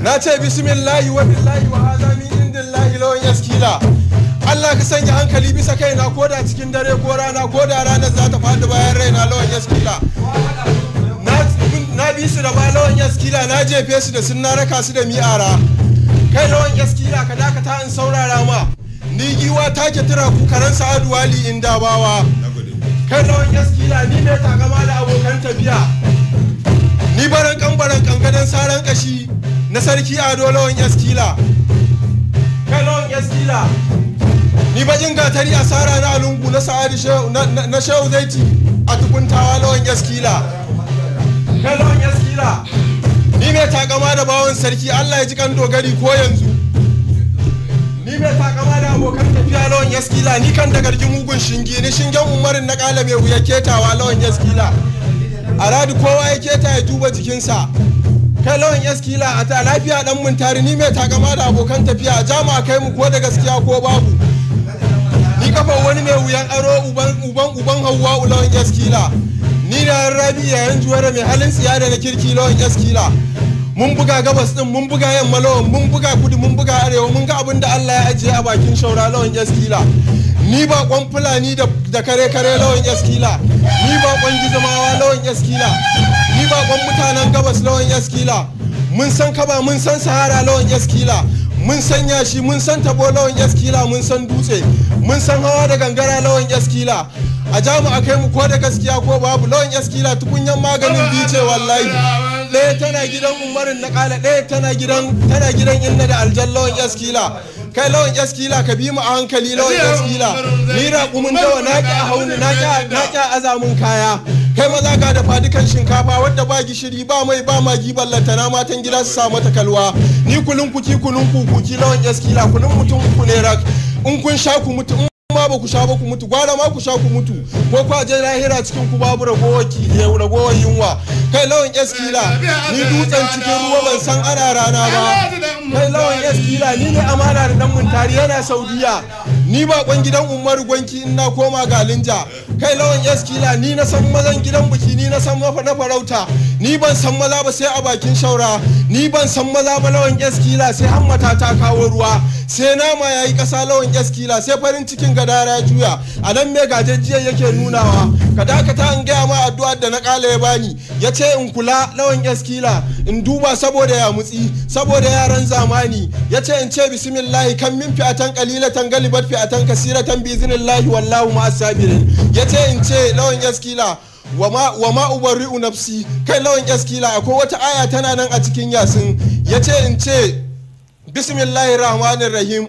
na ce bismillahi wa billahi wa hadha min indillahi lawan yaskila Allah ka sanya hankali bisa kaina ko da cikin dare ko rana ko da ranar za ta faɗi bayan raina lawan yaskila na bi su da ba lawan yaskila na jefe su da sun na raka su da mi'ara kai lawan yaskila ka dakata in saurara ma ni giwa take tura ku karan sa'adu wali in dabawa kai lawan yaskila ni ne takama da abokan tafiya ni baran kan baran kankanin saran kashi na sarki ado lawan yaskila kai lawan yaskila ni bakin gatari asara na lungu na sa'adu na shehu zaiti a tukuntawa lawan yaskila kai lawan yaskila ni mai takama da bawon sarki allah ya ji kan dogari ko yanzu ni mai takama da abokan tafiya lawan yaskila ni kan da gargi mugun shinge ni shingen umarin na kala mai wuya ketawa lawan yaskila a radu kowa ya keta ya duba jikinsa kai lawan yaskila a ta lafiya dan mun tari ni mai takama da abokan tafiya jama'a kai mu ko da gaskiya ko babu ni kafa wani mai wuyan aro uban uban uban hawa lawan yaskila ni da rabi yayin juwara mai halin tsiya da na kirki lawan yaskila mun buga gabas din mun buga yamma lawan mun buga kudu mun buga arewa mun ga abin da Allah ya ajiye a bakin shaura lawan yaskila ni ba kwan fulani da kare kare lawan yaskila ni ba kwan gizamawa lawan yaskila ni ba kwan mutanen gabas lawan yaskila mun san kaba mun san sahara lawan yaskila mun san yashi mun san tabo lawan yaskila mun san dutse mun san hawa da gangara lawan yaskila a jamu a kai mu ko da gaskiya ko babu lawan yaskila tukunyan maganin bice wallahi ɗaya tana gidan umarin na kala ɗaya tana gidan tana gidan inna da aljan lawan yaskila kai lawan yaskila ka bi mu a hankali lawan yaskila ni raƙumin dawa na ƙi a hauni na ƙi a azamin kaya kai maza ga da fadukan shinkafa wadda ba gishiri ba mai ba magi ballanta na matan gida su sa mata kalwa ni kulun kuki kulun kukuki lawan yaskila kulun mutum uku ne rak in kun sha ku mutu in ma ba ku sha ba ku mutu gwara ma ku sha ku mutu ko ku je lahira cikin ku babu ragowar ki ragowar yunwa kai lawan yaskila ni dutsen cikin ruwa ban san ana rana ba kai lawan yaskila ni ne amana da dan muntari yana saudiya ni ba kwan gidan umaru gwanki in na koma galinja kai lawan yaskila ni na san mazan gidan biki ni na san mafa na farauta ni ban san maza ba sai a bakin shaura ni ban san maza ba lawan yaskila sai hammata ta kawo ruwa sai nama yayi kasa lawan yaskila sai farin cikin gadara ya juya a nan me gajejjiyar yake nunawa ka dakata in gaya ma addu'ar da na kala ya bani ya ce in kula lawan yaskila in duba saboda ya mutsi saboda yaran zamani ya ce in ce bismillahi kan min fi'atan qalilatan galibat fi'atan kasiratan bi iznillahi wallahu ma sabirin ya ce in ce lawan yaskila wa ma ubarri'u nafsi kai lawan yaskila akwai wata aya tana nan a cikin yasin ya ce in ce bismillahir rahmanir rahim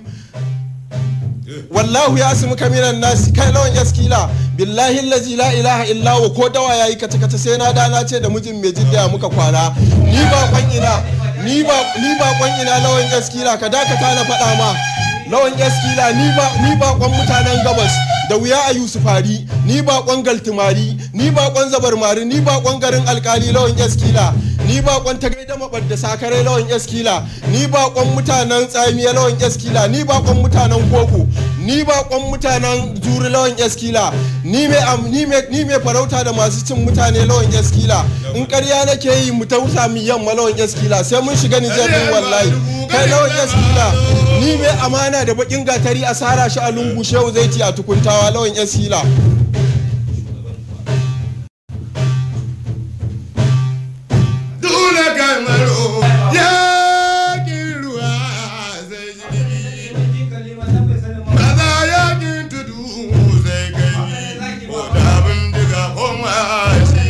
wallahu ya asimu kaminan nasi kai lawan yaskila billahi allazi la ilaha illa wa ko dawa yayi kace kace sai na dana ce da mijin mai jidda muka kwana ni ba kwan ina ni ba ni ba kwan ina lawan yaskila ka dakata na faɗa ma lawan yaskila ni ba ni ba kwan mutanen gabas da wuya a yusufari ni ba kwan galtimari ni ba kwan zabarmari ni ba kwan garin alkali lawan yaskila ni ba kwan ta gaida mabar sakare lawan yaskila ni ba kwan mutanen tsamiya lawan yaskila ni ba kwan mutanen koko ni ba kwan mutanen juri lawan yaskila ni me ni me ni me farauta da masu cin mutane lawan yaskila in ƙarya nake yi mu tausa mi yamma lawan yaskila sai mun shiga Nijar din wallahi kai lawan yaskila ni me amana da bakin gatari a sara shi a lungu shehu zaiti a tukuntawa lawan yaskila Dole kamaro ya ruwa zai jirgi kaza yakin tudu zai kai ko da bindiga ko mashi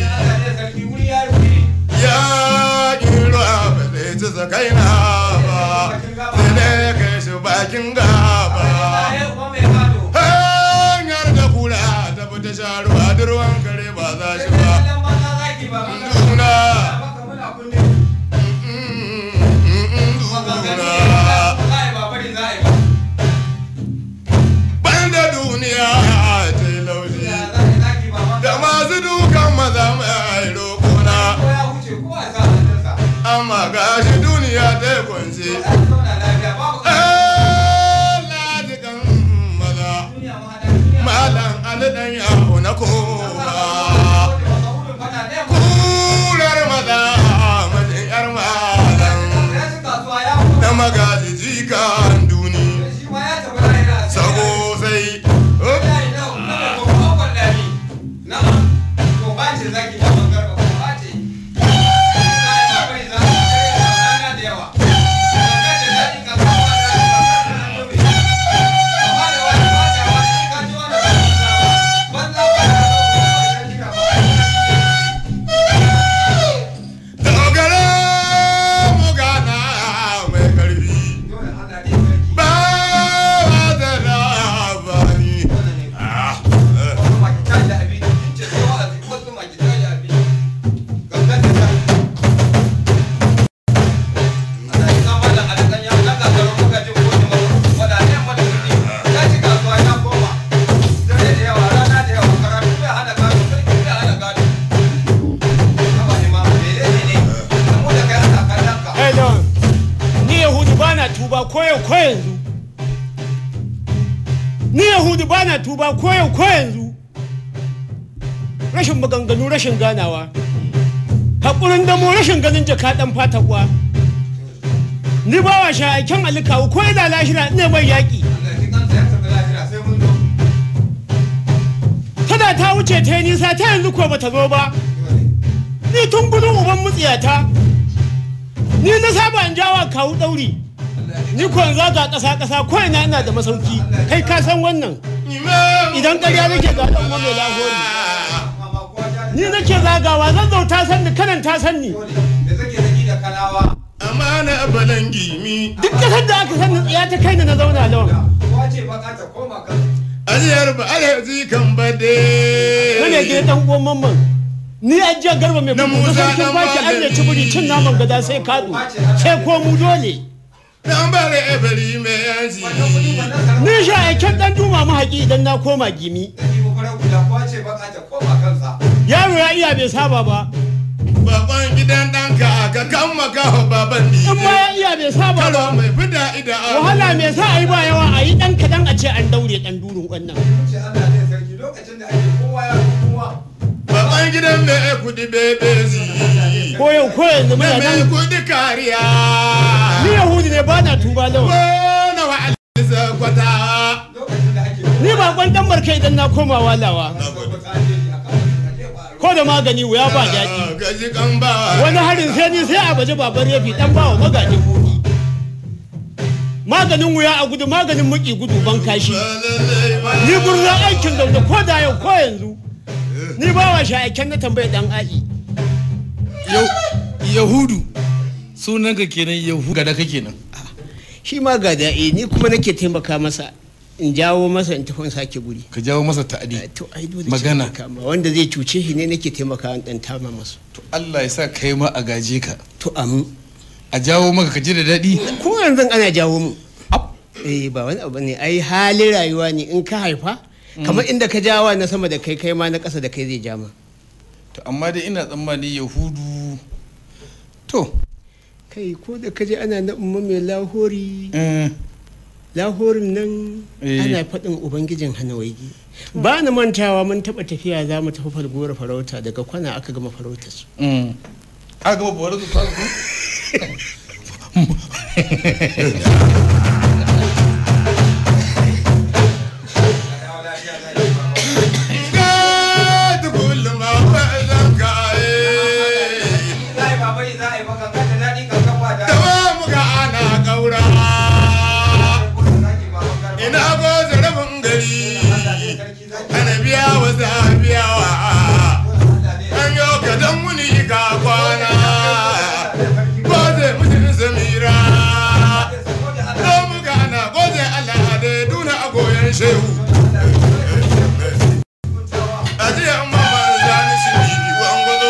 yakin ruwa ba zai ci sakaina ba sai dai kai shi bakin gaba hanyar da kura ta fita sha ruwa da ruwan kare ba za shi ba duna banda duniya ta yi laushi da masu dukan maza mai roƙona amma gashi duniya ta yi kwanci lajikan maza malam alidan yawo na kowa kurar maza majin yar malam tuba ko yau ko yanzu ni yahudu ba na tuba ko yau ko yanzu rashin maganganu rashin ganawa haƙurin damo rashin ganin jaka ɗan fata kuwa ni ba wa sha'aiken alikawu ko yana lashira ne mai yaƙi tana ta wuce ta yi nisa ta yanzu ko bata zo ba ni tun gudun uban mutsiyata ni na saba in jawa kawu ɗauri ni ko in zaga ƙasa ƙasa ko ina ina da masauki kai ka san wannan idan ƙarya nake ga ɗan mai lahori ni nake zagawa zan zo ta san ni kanan ta san ni amana balangi mi duk ƙasar da aka san ni tsiya ta kai ni na zauna lawan ajiyar ba alhaji kan bade Wane gida dan uwan mamman. Ni a jiya garba mai Na kuma Musa sarkin dan baki an ne Malami. cibiri cin naman gada sai kadu. Sai ko mu dole. dan bare ebari mai yanci Ni sha aiken dan duma mahaƙi idan na koma gimi. Yaro ya iya bai saba ba. bakon gidan ɗanka ka kan makawa baban In ma dije ya iya bai saba karo ba. mai fida ida Wahala mai sa a yi ba yawa a yi ɗan kaɗan a ce an daure ɗan durun wannan. bakon gidan mai kudi bebezi Ko yau ko yanzu mai muna mai nan. kudi kariya Ni Yahudu ne ba na tuba lawa. wani wa alisa kwata Ni bakon ɗan barka idan na koma walawa. Ko da magani wuya ba daɗi. gaji kan ba wani harin sai ni sai a baje babar yafi dan bawa magajin buɗi maganin wuya a gudu maganin muki gudu ban kashi ni gurza aikin zaune ko da yau ko yanzu ni ba wa aiken na tambaye dan a'i yahudu sunanka kenan yahudu gada kake nan shi ma ga da'i ni kuma nake taimaka masa in jawo masa in tafi in sake guri ka jawo masa ta'adi to ai dole Magana. ce kama wanda zai cuce shi ne nake taimaka in dan tama masa to Allah ya sa kai ma a gaje ka to amu a jawo maka ka ji da daɗi ko yanzu ana jawo mu eh ba wani abu ne ai halin rayuwa ne in ka haifa kamar inda ka jawa na sama da kai kai ma na ƙasa da kai zai jama to amma dai ina tsammani yahudu to kai ko da ka je ana na umma mai lahori eh, lahorin nan Eh. ana faɗin ubangijin hanawaigi ba na mantawa mun taɓa tafiya za mu tafi falgora farauta daga kwana aka gama farautar su mm. a gaba bawar su fasu ga kullum a wajen kaye Tawa muka ana kaura ina goza rabin gari ana biya wa zabiyawa an yau ka dan muni ka kwana goze mutum samira ko muka ana goze al'ade duna a goyon shehu ajiya mama zani shi gwangwazo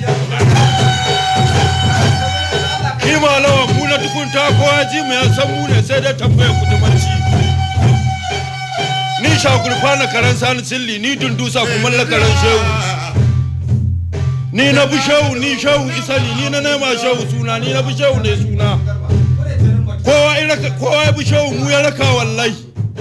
Ni malawa mu na tukunta ko ji mu ya san mu ne sai dai tambaya kudumanci. Ni shagulfa na karan sani silli ni dundusa kuma la karan shehu. Ni na bi shehu ni shehu isali ni na nema shehu suna ni na bi shehu ne suna. Kowa ya raka kowa ya bi shehu mu ya raka wallahi.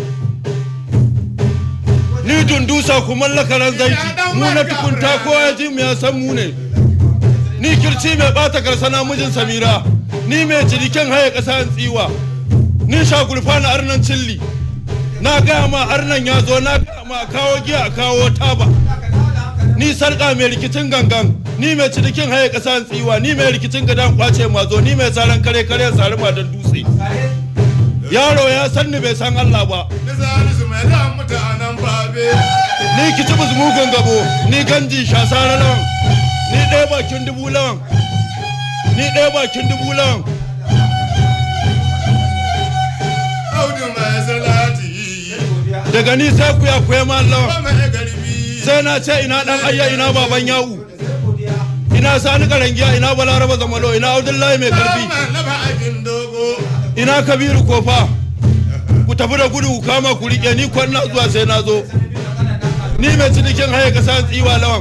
Ni dundusa kuma la karan zaiti mu na tukunta ko ya ji mu ya san mu ne. ni kirci mai bata karsana mijin samira ni mai cinikin haye ƙasa tsiwa ni shagulfa na arnan cilli na gaya ma arnan ya zo na gaya ma a kawo giya a kawo taba ni sarƙa mai rikicin gangan ni mai cinikin haye ƙasa tsiwa ni mai rikicin gadan kwace mazo ni mai tsaron kare kare sari don dutse yaro ya san ni bai san Allah ba da salisu mai da mutanen babe ni kitibus mugun gabo ni ganji shasara lawan ni ɗaya bakin dubu lawan ni ɗaya bakin dubu lawan audu mai salati daga ni sai kuya kuya ma ba lawan mai garbi sai na ce ina dan ayya ina baban yawu ina sani karangiya ina balaraba zamalo ina abdullahi mai karfi ba laba akin dogo ina kabiru kofa ku tafi da gudu ku kama ku rike ni kwanna zuwa sai na zo ni mai cinikin haye kasa tsiwa lawan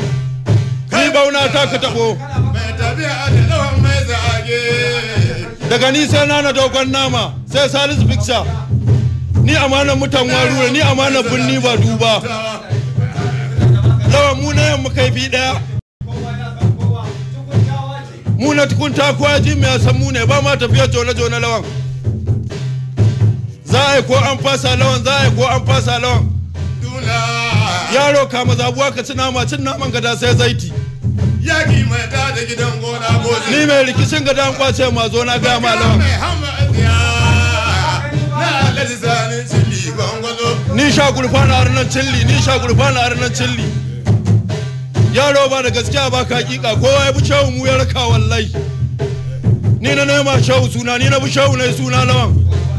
ni bauna ta ka tabo mai tafiya da lawan mai zage daga ni sai na na dogon nama sai salisu picture ni amanar mutan warure ni amanar birni ba duba lawan mu na yamma kai bi daya mu na tukun takuwa ji mai san mu ne ba ma tafiya jona jona lawan za a yi ko an fasa lawan za a yi ko an fasa lawan duna yaro kama zabuwa ka ci nama cin naman gada sai zaiti yaki mai ta da gidan gona gozi ni mai rikicin gada an kwace ma zo na gaya ma lawan mai hama asiya na alhaji sani cili gwangwazo ni sha gurfa na arnan cilli ni sha gurfa na arnan cilli yaro ba da gaskiya ba ka hakika kowa ya bi shehu mu ya raka wallahi ni na nema shehu suna ni na bi shehu na suna lawan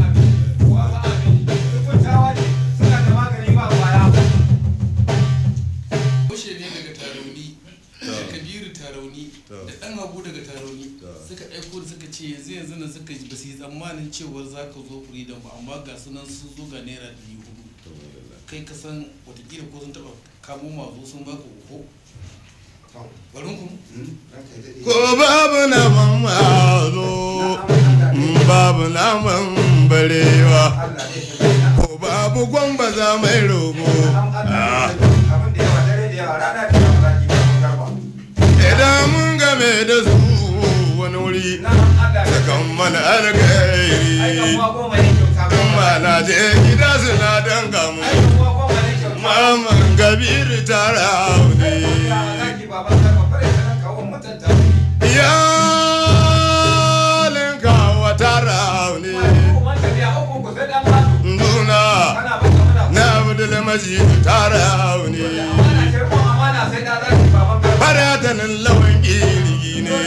Bushe ne daga tarauni da kabiru tarauni da ɗan habu daga tarauni suka aiko da suka ce yanzu yanzu nan suka ba su yi tsammanin cewar za ka zo freedom ba amma ga sunan sun zo ga naira ɗari hudu kai ka san watakila ko sun taɓa kamo mazo sun baka uku barin ku ko babu na mamazo babu naman barewa ko babu gwamba za mai rogo idan mun game da su wani wuri sakan mana alkairi kuma na je gida suna danga mu maman gabiru tara ne iyalin kawo tara ne nuna na abdul majid tara ne faratanin lawan kirgi ne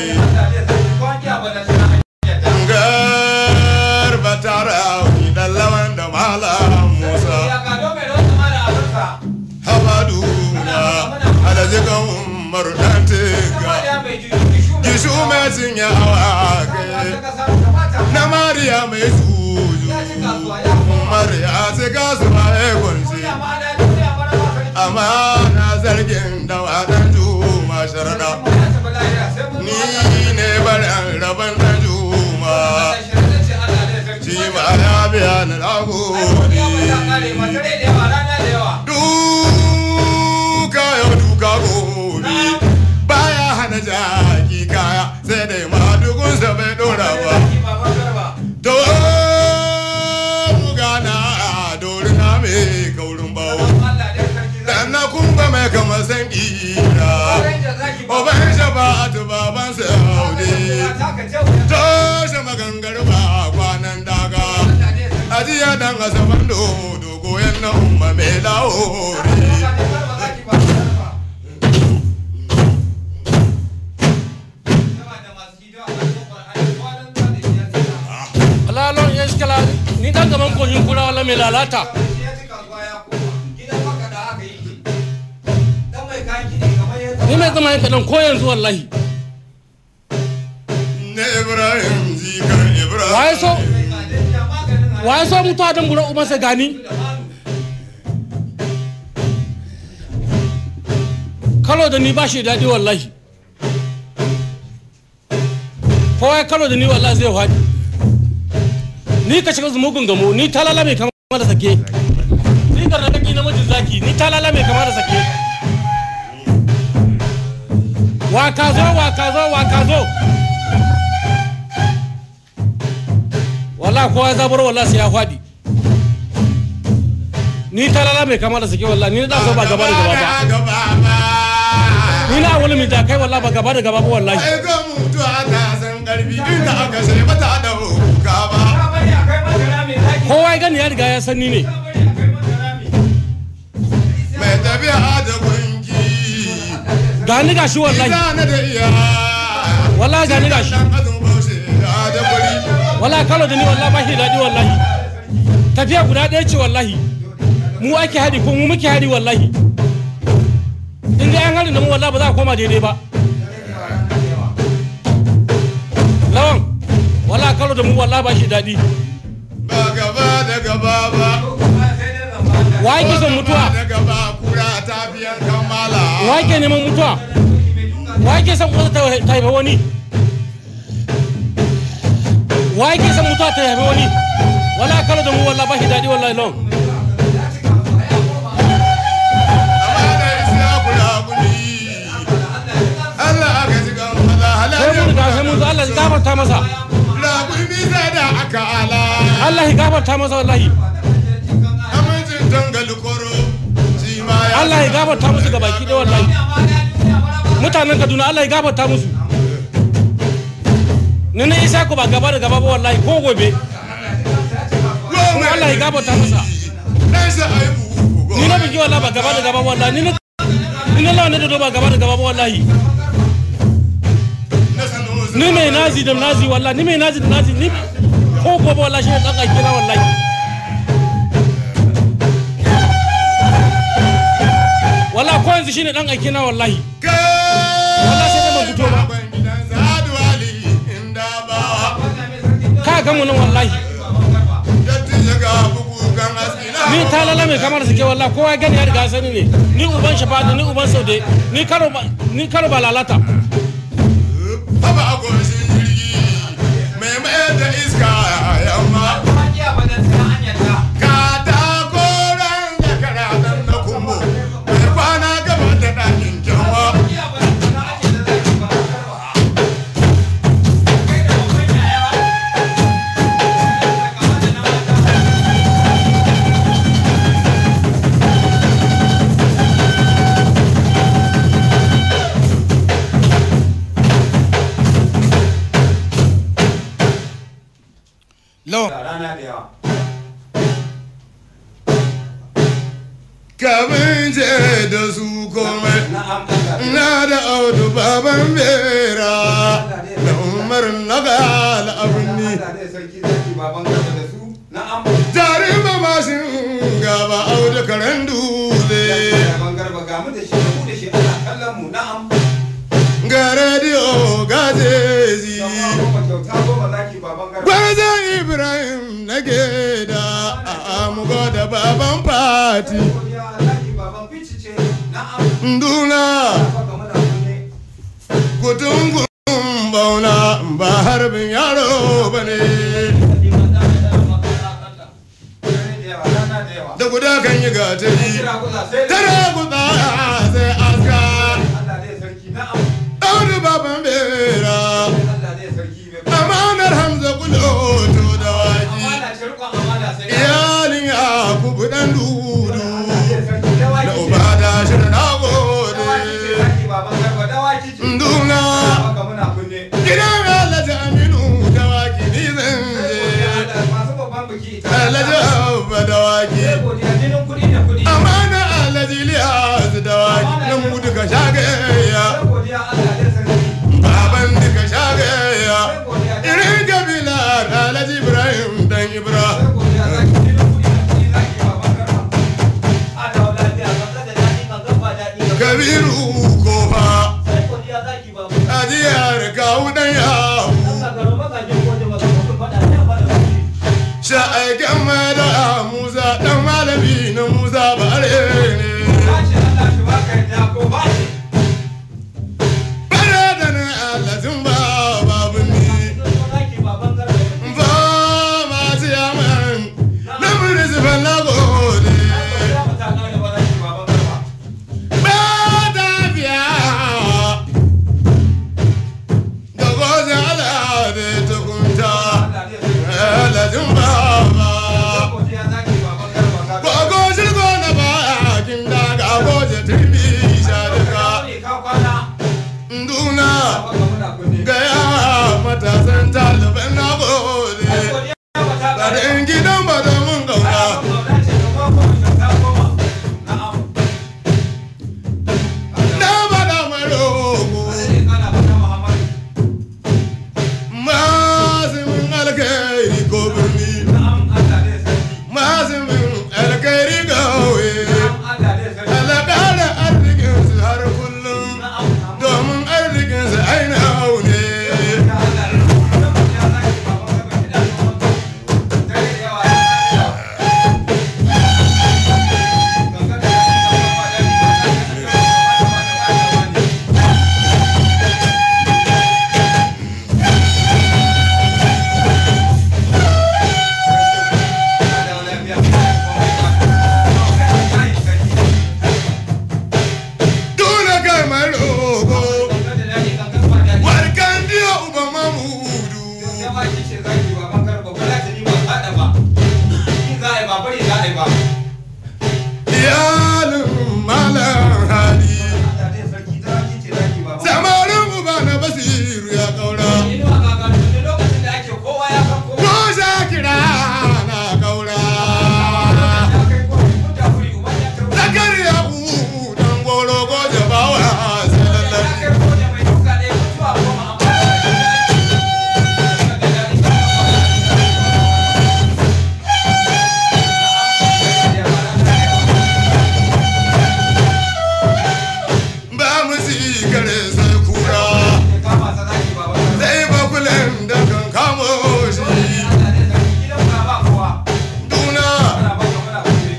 garba tara ne da lawan da malam musa habadu na alajikan umaru dan tiga gishu mai sun yawa kai na mariya mai suju mariya sai gasu ma ya kunshi amma na zargin da wadan juma sharada ni ne barin rabon da juma shi ma ya biya na lagodi duka yau duka gobe baya hana jaki kaya sai dai ma dukunsa bai dora ba to gana dori na mai kaurin bawo dan na kumba mai kama san kira oban shafa'atu baban saudi toshe magangar ba kwanan daga ajiya dan asaban dodo goyon na umma mai laori Alalon ya shi ni dan gaban kogin kura wala mai lalata. Ni mai zama yin kaɗan ko yanzu wallahi. na ibrahim zikan ibrahim Waye so? Waye so mutuwa don bura umarsa gani? Kalo da ni ba shi daɗi wallahi. Kowa ya kalo da ni wallahi zai faɗi. Ni ka shiga mugun gamo, ni talala mai kama da sake. Ni garnaɗaƙi namijin zaki, ni talala mai kama da sake. Wa ka zo, wa ka zo, wa ka zo. Wallahi kowa ya zabar wallahi sai ya faɗi. Ni talala mai kama da sake wallahi, ni na ɗan so ba gaba da gaba ba. gaba ba Ni na wani mai da kai wallahi ba gaba da gaba ba wallahi. ai ga mutuwa ta san karfi inda aka sai mata da hukuka ba Kowa ya gani ya riga ya san ni ne. mai tafiya da gunki Ga ni gashi wallahi. Ina da iya Wallahi ga ni gashi. dan azun baushe da da kuri Wallahi kalo da ni wallahi ba shi daɗi wallahi. Tafiya guda ɗaya ce wallahi. Mu ake haɗi ko mu muke haɗi wallahi. In dai an haɗi da mu wallahi ba za a koma daidai ba. Lawan, wallahi kalo da mu wallahi ba shi daɗi. ba gaba da gaba ba Wa yake son mutuwa? da gaba kura ta biyan kammala Wa yake neman mutuwa? Wa yake son kusa ta haifa wani? wa yake san mutuwa ta yabe wani wala kala da mu walla ba shi daɗi wallahi lon amana isa kula kuli Allah aka ji kan maza sai mun ga sai mun zo Allah ya gafarta masa Labun bisa da aka ala Allah ya gafarta masa wallahi Amincin tangal koro shi ma ya Allah ya gafarta musu ga baki ɗaya wallahi mutanen Kaduna Allah ya gafarta musu ni na isa ku ba gaba da gaba ba wallahi ko gobe kuma Allah ya gafarta masa Dan sa aibu ni na bigi wallahi ba gaba da gaba ba wallahi ni na ni na lawa ne da ba gaba da gaba ba wallahi na sanu ni mai nazi da nazi wallahi ni mai nazi da nazi ni ko gobe wallahi shi ne dan aiki na wallahi wallahi ko yanzu shine dan aiki na wallahi Wallahi sai dai ban fito ba. gidan Sa'adu Ali inda ba ka ga mu nan wallahi dattijo ga bugu kan askina ni talala mai kamar suke wallahi kowa ya gani ya riga sani ne ni uban shafadu ni uban saude ni karo ba ni karo ba lalata Haba a goshin jirgi mai mayar da iska yamma Katako ran da karatan na kumbo mai kwana gaba da ɗakin kyanwa lawan rana da yawa Kamin je da su komai na'am Allah na da audu baban bera da umar na gala abin ni Allah dai sarki zaki baban gaba da su na'am tare ba masu gaba audu karen dutse baban garba ga mu da shi mu da shi ana kallon mu na'am ga rediyo ga jezi Yamma goma kyauta goma zaki baban garba gwarzon ibrahim na geda a amugo da baban fati godiya zaki baban bicice na'am nduna baka muna kunne kutungun bauna ba harbin yaro ba ne rana da yawa da guda kan yi gatari kira kuza sai da tare guda sai aska Allah dai sarki na'am ɗauri baban bera Allah dai sarki bai amanar hamza kuloto da waji amana ce rikon amana sai da iyalin ya kubu ɗan dudu Allah dai sarki dawaki da ce. uba da shi da dawaki ce nagode zaki baban garba dawaki ce nduna baka muna kunne gidan alhaji aminu dawaki ni zan je masu babban biki ita alhaji abba dawaki sai godiya jinin kuɗi da kuɗi amana alhaji liyas dawaki nan mu duka shagaya sai godiya Allah dai sarki baban duka shagaya sai godiya ce zaki baban garba ba za ta ni ba faɗa ba in za a yi ba bari za a yi ba iyalin malam hali Allah dai sarki zaki ce zaki baban samarin uba na basiru ya kaura inuwa gagaru ne lokacin da ake kowa ya san kowa ko shakira na kaura ya kai kowa kun da wuri uban ya kai wuri zakariya u dan goro ko jabawa sai ya lallabi kai kowa mai duka ɗaya mutuwa goma amma ba mu kare sai kura kama sa zaki baban garba sai bakulen da kan kamo shi Allah dai sarki gidan ba ba kowa duna ana ba ka muna kuɗi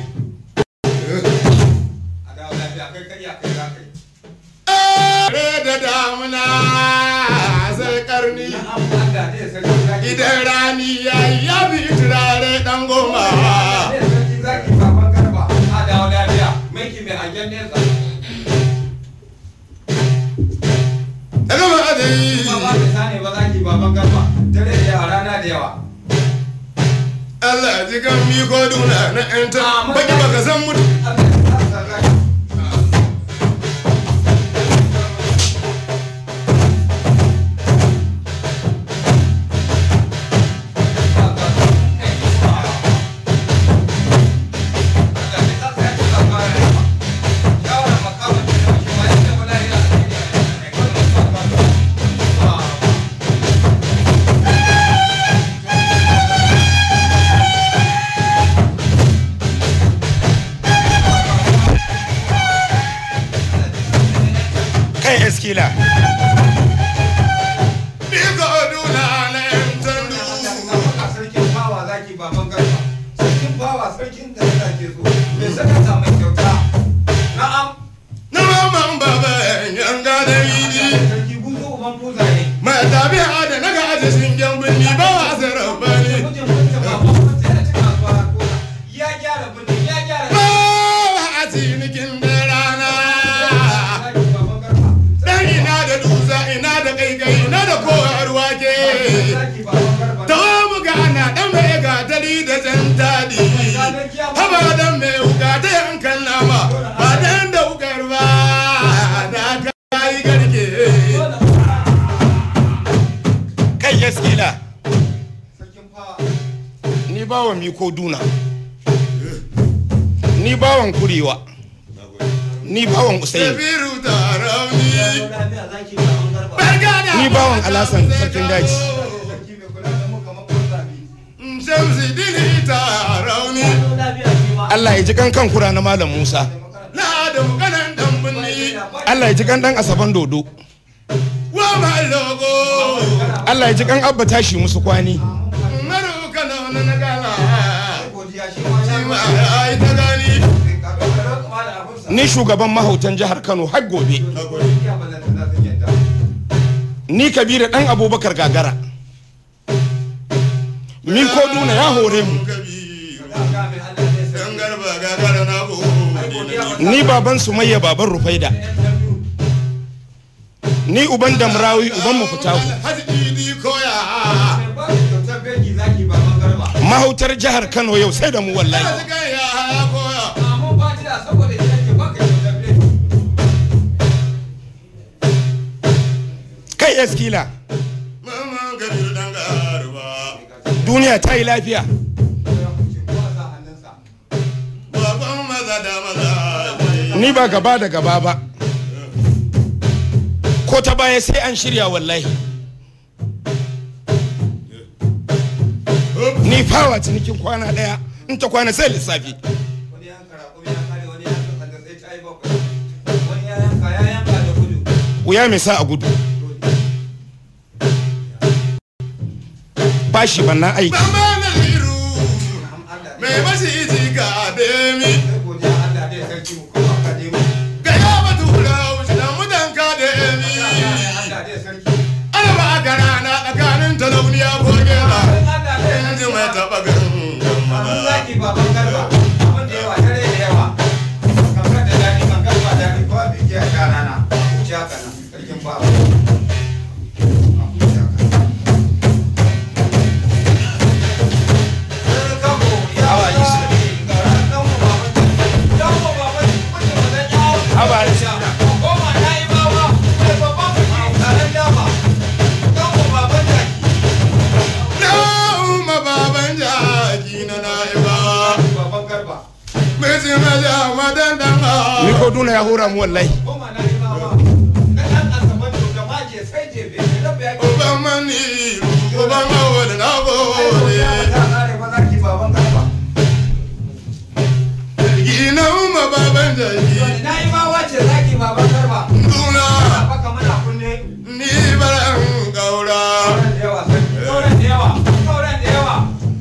a dawo lafiya kai kai ya kai za kai Re da damuna sai karni Allah dai sarki zaki idan rani ya yi ya bi turare dan goma dai sarki zaki baban garba a dawo lafiya maiki mai hangen nesa daga ba da ba ba yi ka sani ba zaki baban garba dare da yawa rana da yawa Allah ji kan mi ko duna na enta baki baka san mutu Allah ya sa zaki kai eskila mi ko duna na enta du sarkin bawa zaki baban garba sarkin bawa sarkin da zaki so me saka ta mai kyauta na'am na mamman baba yanga da yidi sarki buzo uban buza ne mai tabi'a da naga aje shingen binni ba wa sarabani Mutum mutum baban mutum ya ci kasuwa har kona. ya gyara birni ya gyara ba wa a cinikin da rana zaki baban garba dan ina da dusa ina da kaikai ina da kowar wake zaki baban garba tawo mu gana dan mai gatari da jan tadi haba dan mai wuka ta yankan nama ba dan da wukar ba da kai garke kai eskila sarkin fawa ni bawan miko duna ni bawan kurewa ni bawan usaini Kabiru da rauni lafiya zaki baban garba bargada Ni bawan Alasan, sarkin daji. sarki mai kula da mu kamar kun zabi Shamsi dini ta rauni lafiya shi ma Allah ya ji kan kan kura na malam Musa na da mukanan dan binni Allah ya ji kan dan asaban dodo wa mai logo Allah ya ji kan abba tashi musu kwani maru kana na na gala godiya shi ma shi ya ma ai ta gani ni shugaban mahautan jihar Kano har gobe ni kabira dan abubakar gagara mi ko duna ya hore mu dan garba gagara na go ni baban sumayya baban rufaida ni uban damrawi uban mu fitahu haji idi koya mahautar jihar Kano yau sai da mu wallahi haji kan ya ya koya kai eskila mama kabiru dan garba duniya ta yi lafiya baban maza da maza ni ba gaba da gaba ba ko ta baya sai an shirya wallahi ni fawa cinikin kwana daya in ta kwana sai lissafi wani yanka raƙumi ya kare wani yanka sanda sai ta yi bakwai wani ya yanka ya yanka da gudu wuya mai sa a gudu bashi banna aiki Bamba na liru mai mashi iji ga demi sai godiya Allah dai sarki mu kuma ka je mu ga ya batu wuce da mutan ka demi Allah dai sarki ana ba ka rana tsakanin talauniya ko gera Allah dai inji mai taɓa garin Abin zaki baban garba abin da yawa dare da yawa kankan da daɗi kankan ba daɗi ko abin ke a rana wuce haka nan sarkin baba maji maja madan dan ni ko duna ya hura mu wallahi Koma na yi mawa. Na ɗan asabar da maje sai jefe. Da bai ake. uban mani uban awal na gode Ta kare ba za ki baban garba. gina umma baban jaji Na yi mawa ce za ki baban garba. duna Baka mana kunne. ni baran gaura Sauran da yawa. Sauran da yawa. Sauran da yawa.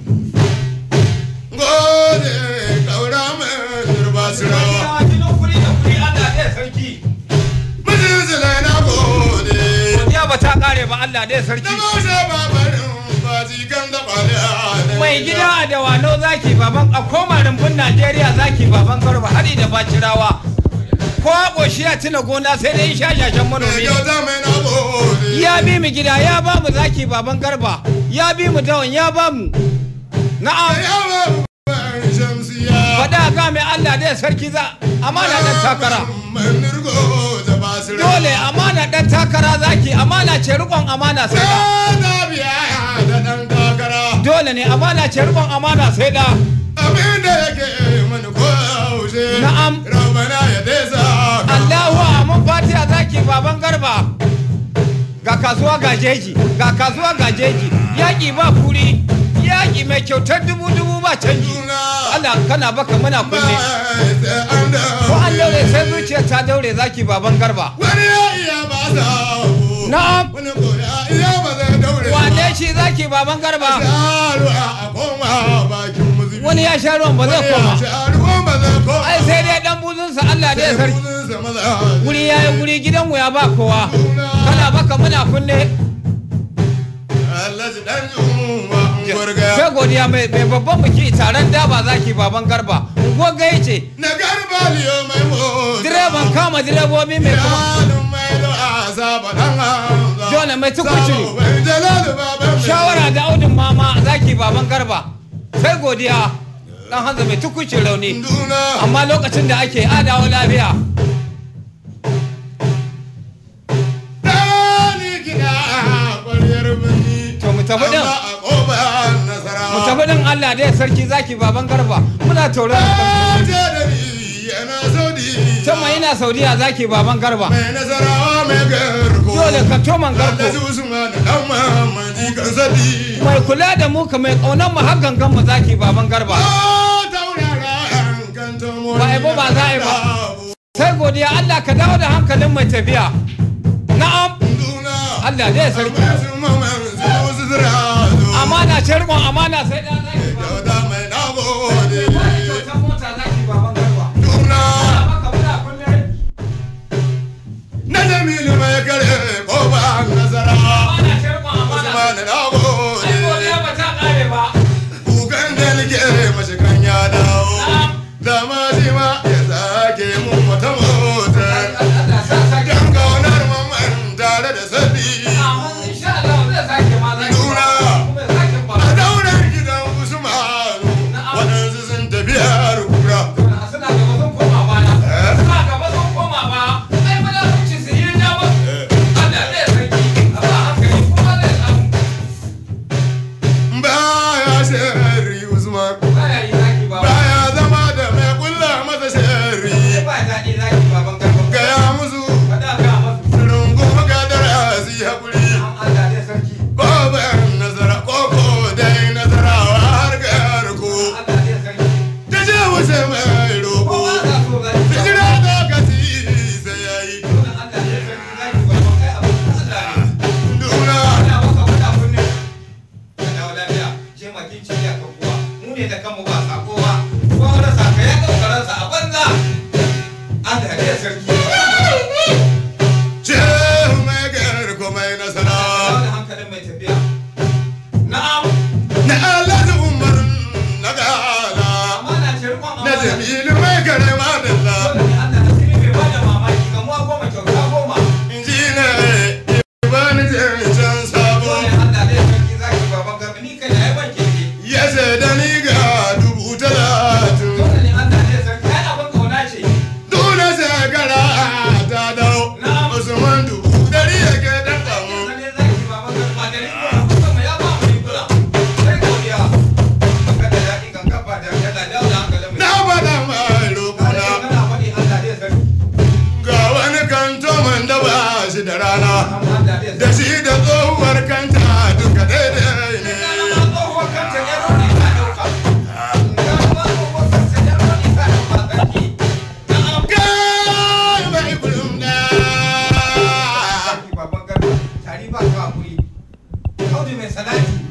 gode gaura mai turba sirawa Yawa jinin kuri da kuri Allah ɗaya sarki. mijin zilai na gode Godiya ba ta kare ba Allah ɗaya na sarki. moshe babarin baji kan da ɓale Mai gida a dawano zaki baban a koma rumbun Najeriya zaki baban garba hari da bacirawa. Ko ƙoshi ya tuna gona sai dai shashashen manomi ne. kyauta mai na gode Ya bi mu gida ya ba mu zaki baban garba. Ya bi mu dawon ya ba mu. Na'am. yawa ban shamsiya Faɗa ga mai Allah ɗaya sarki za amana ɗan takara. manirgo da basira Dole amana ɗan takara zaki amana ce riƙon amana sai da. da biya da ɗan takara Dole ne amana ce riƙon amana sai da. abin da yake mani ko yaushe Na'am. rabana ya desa Allahu amin fatiha zaki baban garba ga kasuwa ga jeji ga kasuwa ga jeji yaƙi ba kuri yaƙi mai kyautar dubu dubu ba canji Allah kana baka muna kunne ko an daure sai zuciya ta daure zaki baban garba wani ya iya ba sa Na'am. wani ko ya iya ba zai daure wane shi zaki baban garba Sharu a koma bakin muzubi wani ya sha ruwan ba zai koma Sharu ba zai koma ai sai dai dan buzunsa Allah dai sarki guri ya yi guri gidanmu ya ba kowa kana baka muna kunne Allah ji dan yunwa gurga sai godiya mai mai babban biki taron daba zaki baban garba goga yace na garba liyo mai mota direban kama direbobi mai kuma Yanin mai da azaba dan hamza Dole mai tukuci. Sabo bai jalalu baban mai shawara da audin mama zaki baban garba sai godiya dan hanza mai tukucin rauni Duna amma lokacin da ake adawa lafiya Dani gida ƙwaryar birni To mu tafi din. Amma a ƙofar nasarawa mu tafi din Allah dai sarki zaki baban garba muna tauran Je da ni yana saudi can mai yana saudiya zaki baban garba Mai nasarawa mai garko dole ka toman garko Alhaji Usman dan Muhammad kan sadi mai kula da mu ka mai kaunan mu har gangan mu zaki baban garba Oh, taurara kan tomo Ba a yi ba, ba za a yi ba. sai godiya Allah ka dawo da hankalin mai tafiya na'am Duna Allah dai sarki Amma su maman su su zira zo amana ce rikon amana sai da zaki baban Dauda mai nagode kyautar mota zaki baban garba Duna maka muna kunne na jamilu mai kare koba nasara amana ce rikon amana Usman nagode ai godiya ba ta kare ba kukan da nake mashi kan ya dawo Na'am. dama shi ma ya sake mun wata mota Allah sa sake dan kaunar mamman tare da sadi amma insha Allah zai sake ma zaki Nura. kuma ya sake ba a daular gidan usmanu waɗansu sun tafi har kura suna gaba sun koma baya suna gaba sun koma baya ai ba za su ci su yi dama Allah zai sarki a ba hankali kuma zai samu baya shari usman baya yi zaki ba baya zama da mai kulla masa shari ba daɗi zaki baban garba gaya musu faɗa ga masu rungun gadara su yi haƙuri Allah zai sarki Baban nazara koko dai nazarawa har garko Allah zai sarki ta ce wuce mai roko kowa za so zaki ta jira lokaci sai ya yi Allah zai sarki zaki baban kai abu Allah ne duna Ina maka faɗa kunne. Ka dawo lafiya, je makin ciya ka kuwa. Mu ne da kanmu ba sako ba. Ko wani saka ya ɗauka ransa a banza. Allah ne sarki. ce mai garko mai Dawo nasarawa da hankalin mai tafiya. Na'am, na alhaji umar na gala amana ce riƙon na amana. jamilu mai kare madalla Dole ne Allah da sirri bai bada mamaki. Gamuwa goma kyauta goma. in ji ne ibani can sabo Dole Allah ne sarki zaki baban gaba. Ni kai da ya ban keke. ya ce da ni ga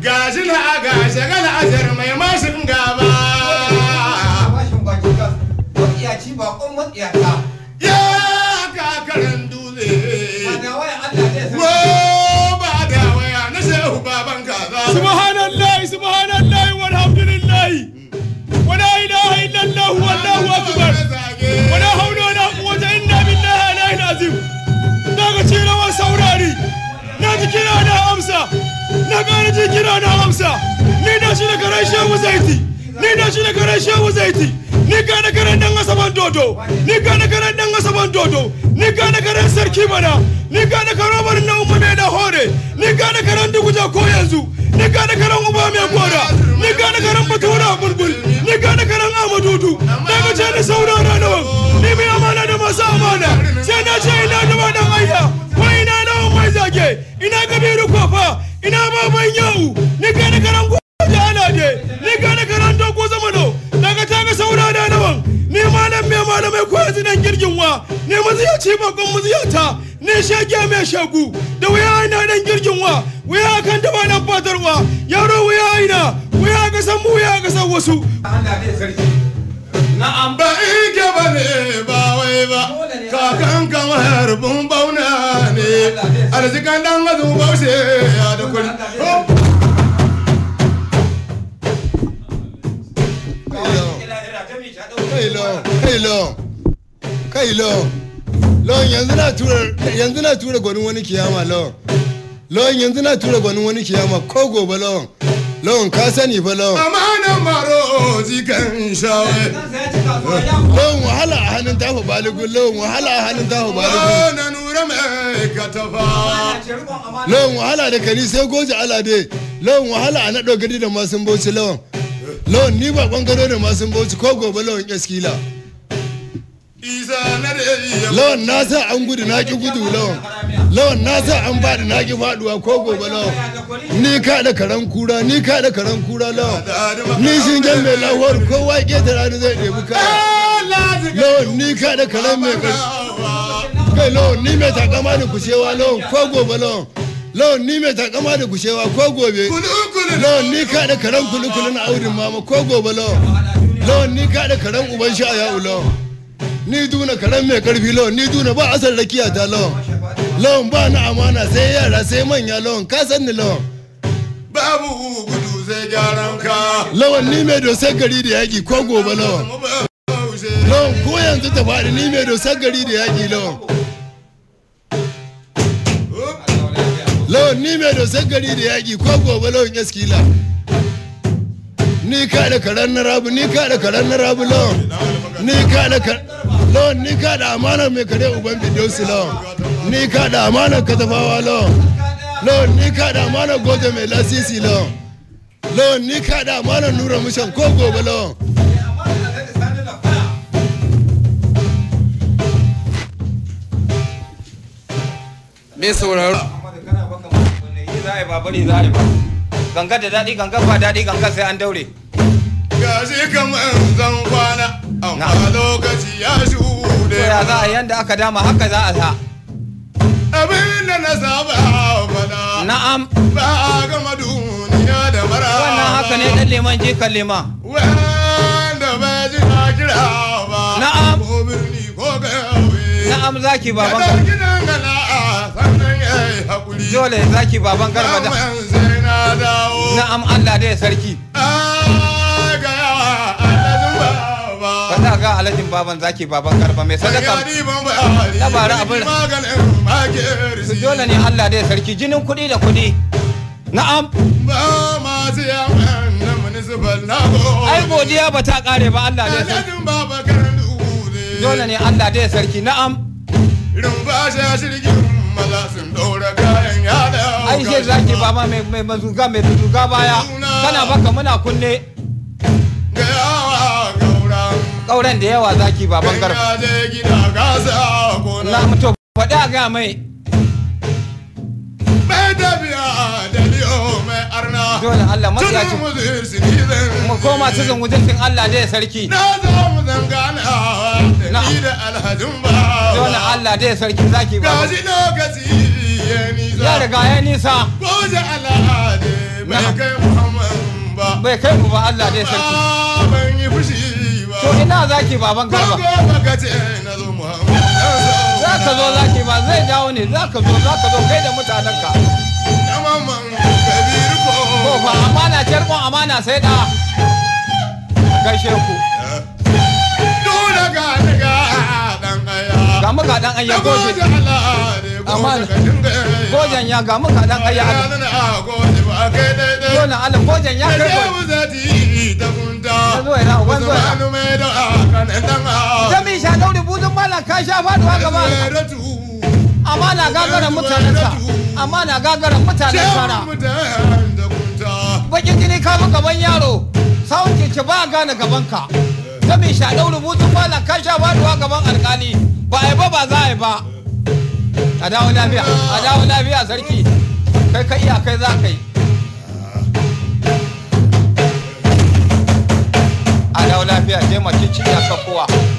gashi na gashi gana ajar mai mashin gaba bashin baki gas matsiyaci bakon matsiyata ya kakarin dutse wanda waya Allah zai wo san ba da waya na shehu baban kaza subhanallahi subhanallahi walhamdulillahi wala ilaha illallah wallahu akbar wala haula wala quwwata illa billahi alaihi azim daga cirawar saurari na ji kira na amsa na gane ji kira na amsa ni na shi da karen shehu zaiti ni na shi da karen shehu zaiti ni gane karen dan asaban dodo ni gane karen dan asaban dodo ni gane karen sarki mana ni gane karen barin na umma mai da hore ni gane karen duguja ko yanzu ni gane karen uba mai gora ni gane karen batura bulbul ni gane karen amadudu daga ce ni saurara nawa ni mai amana da masu amana sai na ce ina da dan ayya ko ina nawa mai zage ina kabiru kofa ina baban yau ni gane karen goja alade ni gane karen dogo zamano daga ta ga saurara nawan ni malam mai malamai ko yanzu nan girgin wa ni maziyaci bakon maziyata ni shage mai shagu da wuya ina dan girgin wa wuya kan taba nan fatarwa yaro wuya ina wuya ga san mu wuya ga san wasu Allah zai sarki na'am ba ike ba ne ba wai ba kakan kama harbin bauna ne arzikan dan mazu baushe ya da kuri kai lon kai lon kai lon lon yanzu na tura yanzu na tura gwanin wani kiyama lon lon yanzu na tura gwanin wani kiyama ko gobe lon lon ka sani fa lon amanan maro zikan shawai lon wahala a hannun tafa baligun lon wahala a hannun tafa baligun na nura mai katafa lawan wahala da kani sai goje alade lawan wahala a naɗo gari da masun bauchi lawan lawan ni ba ɓangaro da masun bauchi ko gobe lawan eskila isa na da iya lawan na sa an gudu na ki gudu lawan lawan na sa an faɗi na ki faɗuwa ko gobe lawan ni ka da karan kura ni ka da karan kura lawan ni shingen mai lahuwar kowa ƙetara ni zai ɗebi kaya lawan ni ka da karan mai ƙarfi kai lawan ni mai takama da kushewa lawan ko gobe lawan lawan ni mai takama da kushewa ko gobe lawan ni ka da karen kulu-kulu na aurin mama ko gobe lawan lawan ni ka da karen uban sha ya lawan ni duna karen mai karfi lawan ni duna ba asar rakiya ta lawan lawan ba na amana sai yara sai manya lawan ka san ni lawan babu gudu sai gyaran ka lawan ni mai dosar gari da yaƙi ko gobe lawan lawan ko yanzu ta faɗi ni mai dosar gari da yaƙi lawan lawan ni mai dosar gari da yaƙi ko gobe lawan eskila ni ka da karen na rabu ni ka da karen na rabu lawan ni ka da kar- lawan ni ka da amanar mai kare uban bidiyosi lawan ni ka da amanar katafawa lawan lawan ni ka da amanar goje mai lasisi lawan lawan ni ka da amanar nura mushan ko gobe lawan me sauraro ganga da daɗi ganga ba daɗi ganga sai an daure gashi kamar zan kwana amma Na'am. lokaci ya to shuɗe ya za a yanda aka dama haka za a sa abin da na saba faɗa na'am ba a gama duniya da mara wannan haka ne dan liman jikan liman wanda ba ji na kira ba Na'am. ko birni ko kauye na'am zaki baban kadar garba gidan gana sannan ya yi haƙuri dole zaki baban garba da Daman sai na dawo na'am Allah dai sarki Ah, ga yawa alhajin baba faɗa ga alhajin baban zaki baban garba mai sadaka Gari ban bari, Dabara abin- maganin makirsi. dole ne Allah dai sarki jinin kuɗi da kuɗi na'am Ba masu yawan na municipal na gode. ai godiya ba ta ƙare ba Allah dai sarki Alhajin baba karan dure. dole ne Allah dai sarki na'am Rumba sha shirgin maza sun ɗora kayan yada. ai shi zaki baba mai mai mazuga mai zuga baya kana baka muna kunne Ga yawa gauran. ƙauren da yawa zaki baban garba Ya je gida gasa gona. na mutu faɗi a ga mai Mai tafiya da liyo mai arna. dole Allah matsiyaci Tunan muzir sinizin. mu koma cikin wujudin Allah dai sarki Na zo mu zangana da ni da alhajin ba. dole Allah dai sarki zaki baba Gashi lokaci ya nisa. ya riga ya nisa Goje al'ade bai Na'am. kai muhammadu ba bai kai mu ba Allah dai sarki Ah, ban yi fushi ba to ina zaki baban garba Kogo baka ce na zo muhammadu za ka zo zaki ba zai dawo ne za ka zo za ka zo kai da mutanenka na mamman kabiru ko ko fa amana ce rikon amana sai da gaishe ku Dole ga daga dan aya ga muka dan ayya Na goje gode Allah da ya Amana. gode ka dinga gojen ya ga muka dan ayya Ya nuna a gode ba kai daidai dole Allah gojen ya kai goje Shehu zati ta kunta Ya zo yana, uban zo yana. Usmanu mai da kanan dan a jami sha daure buzun malam ka sha faduwa gaba Zeratu amana gagaran mutanensa amana gagaran mutanen sara Shehu mutan da kunta bakin jini ka bi gaban yaro sawun keke ba gane gaban ka jami sha daure buzun malam ka sha faduwa gaban alkali ba a yi ba ba za a yi ba a dawo lafiya a dawo lafiya sarki kai ka iya kai za ka yi a dawo lafiya je mace cinya ka kowa